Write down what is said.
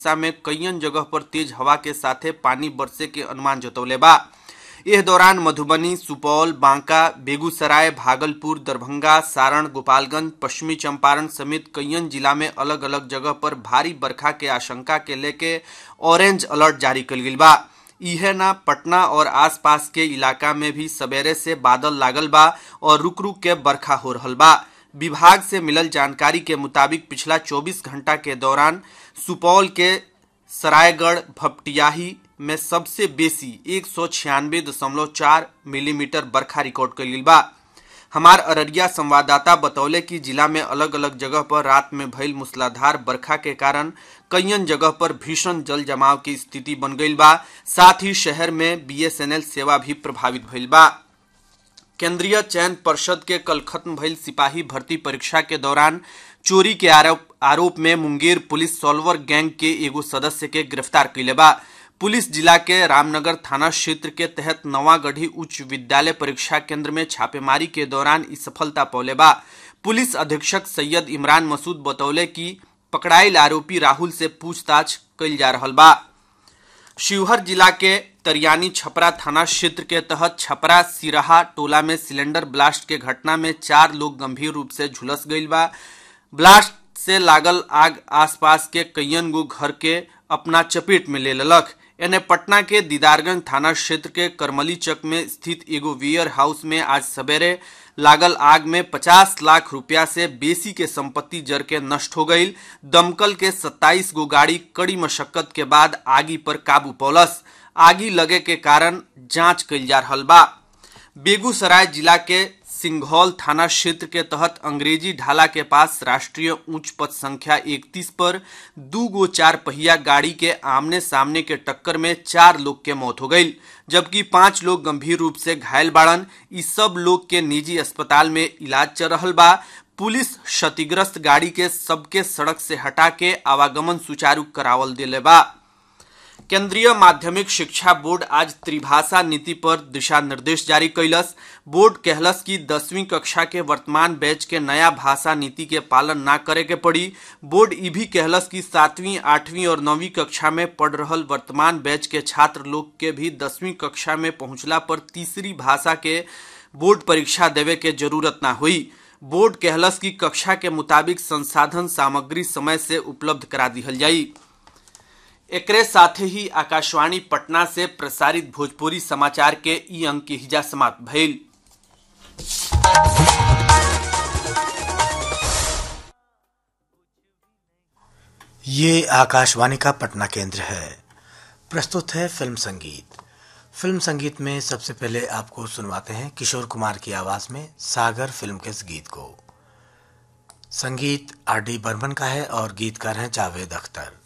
हिस्सा में कईयन जगह पर तेज हवा के साथे पानी बरसे के अनुमान जतौले बा इस दौरान मधुबनी सुपौल बांका बेगूसराय भागलपुर दरभंगा सारण गोपालगंज पश्चिमी चंपारण समेत कईयन जिला में अलग अलग जगह पर भारी बरखा के आशंका के लेके ऑरेंज अलर्ट जारी कल गई बा इहे ना पटना और आसपास के इलाका में भी सवेरे से बादल लागल बा और रुक रुक के बरखा हो रहल बा विभाग से मिलल जानकारी के मुताबिक पिछला 24 घंटा के दौरान सुपौल के सरायगढ़ भपटियाही में सबसे बेसी एक सौ छियानवे दशमलव चार मिलीमीटर बरखा रिकॉर्ड कल गई बा हमार अररिया संवाददाता बतौले कि जिला में अलग अलग जगह पर रात में भइल मूसलाधार बरखा के कारण कईयन जगह पर भीषण जल जमाव की स्थिति बन गई बा साथ ही शहर में बीएसएनएल सेवा भी प्रभावित भइल बा केंद्रीय चयन पर्षद के कल खत्म भइल सिपाही भर्ती परीक्षा के दौरान चोरी के आरोप आरोप में मुंगेर पुलिस सॉल्वर गैंग के एगो सदस्य के गिरफ्तार कैले बा पुलिस जिला के रामनगर थाना क्षेत्र के तहत नवागढ़ी उच्च विद्यालय परीक्षा केंद्र में छापेमारी के दौरान इस सफलता पौले बा पुलिस अधीक्षक सैयद इमरान मसूद बतौले कि पकड़ाइल आरोपी राहुल से पूछताछ कइल जा रहल बा शिवहर जिला के तरियानी छपरा थाना क्षेत्र के तहत छपरा सिराहा टोला में सिलेंडर ब्लास्ट के घटना में चार लोग गंभीर रूप से झुलस गईल बा ब्लास्ट से लागल आग आसपास के कईयन गो घर के अपना चपेट में ले ललक एने पटना के दीदारगंज थाना क्षेत्र के करमली चक में स्थित एगो वियर हाउस में आज सवेरे लागल आग में 50 लाख रुपया से बेसी के संपत्ति जर के नष्ट हो गई दमकल के 27 गो गाड़ी कड़ी मशक्कत के बाद आगी पर काबू पौलस आगी लगे के कारण जांच कइल जा रहल बा बेगूसराय जिला के सिंघौल थाना क्षेत्र के तहत अंग्रेजी ढाला के पास राष्ट्रीय उच्च पथ संख्या 31 पर दू गो चार पहिया गाड़ी के आमने सामने के टक्कर में चार लोग के मौत हो गई जबकि पांच लोग गंभीर रूप से घायल बाड़न इस सब लोग के निजी अस्पताल में इलाज चल रहा बा पुलिस क्षतिग्रस्त गाड़ी के सबके सड़क से हटा के आवागमन सुचारू करावल दिले बा केंद्रीय माध्यमिक शिक्षा बोर्ड आज त्रिभाषा नीति पर दिशा निर्देश जारी कैलस बोर्ड कहलस कि दसवीं कक्षा के वर्तमान बैच के नया भाषा नीति के पालन ना करे के पड़ी बोर्ड ई भी कहलस कि सातवीं आठवीं और नौवीं कक्षा में पढ़ रहल वर्तमान बैच के छात्र लोग के भी दसवीं कक्षा में पहुंचला पर तीसरी भाषा के बोर्ड परीक्षा देवे के जरूरत ना हुई बोर्ड कहलस कि कक्षा के मुताबिक संसाधन सामग्री समय से उपलब्ध करा दिहल जाई एकरे साथे ही आकाशवाणी पटना से प्रसारित भोजपुरी समाचार के ई अंक के हिजा समाप्त भइल ये आकाशवाणी का पटना केंद्र है प्रस्तुत है फिल्म संगीत फिल्म संगीत में सबसे पहले आपको सुनवाते हैं किशोर कुमार की आवाज में सागर फिल्म के इस गीत को संगीत आर डी बर्मन का है और गीतकार हैं जावेद अख्तर